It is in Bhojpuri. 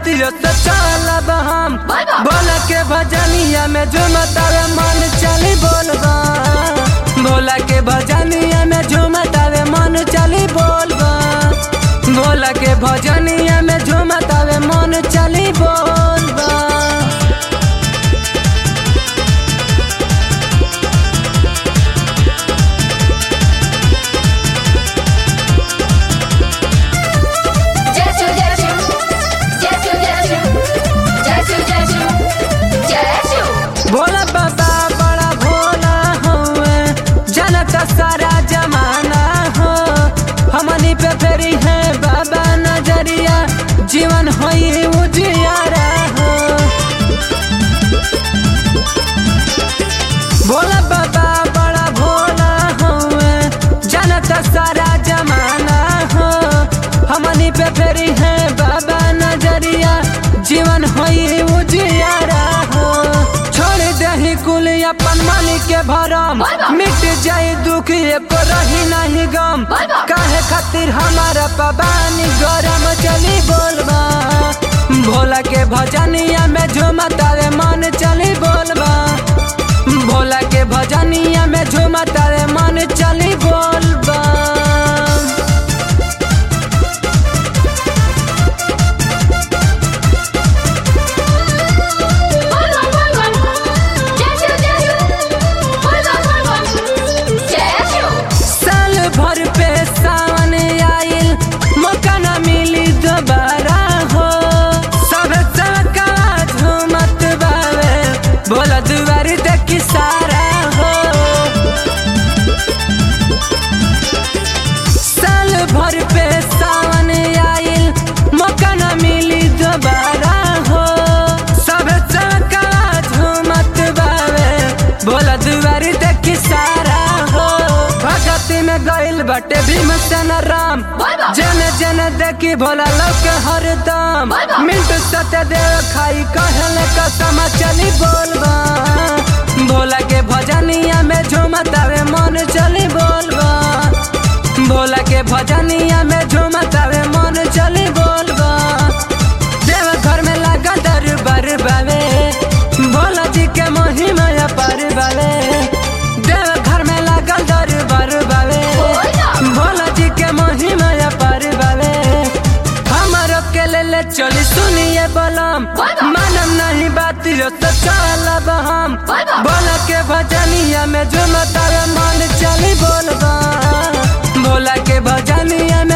बातियों से चलब हम बोलबा। बोल के भजनिया में झुमतावे मन चली बोलबा भोला के भजनिया में झुमतावे मन चली बोलबा भोला के भजनिया में झुमतावे मन चली बोलबा जय शिव जय शिव जय शिव जय शिव जय शिव जय शिव जय शिव भोला बाबा बड़ा भोला हुए जनता सारा जमाना हो हमनी पे फेरी है बाबा नजरिया जीवन होई उजियारा हो भोला बाबा बड़ा भोला हुए जनता सारा जमाना हो हमनी पे फेरी है बाबा नजरिया जीवन होई उजियारा हो छोड़ दही कुल अपन मन के भरम बाबा। मिट जाए दुख एको रही नहीं गम बाबा। काहे खातिर हमारा पबानी गरम चली बोलबा भोला के भजनिया में झुमतावे मन चली बोलबा भोला के भजनिया में झुमतावे मन चली बोलबा बोल बोल बोल जय शिव जय शिव बोल बोल बोल जय शिव साल भर पे सावन आइल मौका न मिली दोबारा हो सब सबका झूमत बावे बोला दुआरी देखी सारा हो साल भर पे सावन आइल मौका न मिली दोबारा हो सब सबका झूमत बावे बोला दुआरी देखी सारा हो भगती में गइल बटे भीमसेन राम बाबा। जन जन देखी भोला लोग हरदम बाबा। मिंटू सत्य देव खाई कहल कसम चली बोलबा भोला के भजनिया में झूमतावे मन चली बोलबा भोला के भजनिया में झूमतावे मन चली बोलबा देव घर में लगा दरबार बावे भोला जी के महिमा पर बावे देव घर में लगा दरबार बावे बोला। भोला जी के महिमा पर बावे हमारो के ले ले चली सुनिए बलम बोला। मानम नहीं बात यो तो चलब हम बोला। भोला के भजनिया में झुमतावे मन चली बोलबा भोला के भजनिया में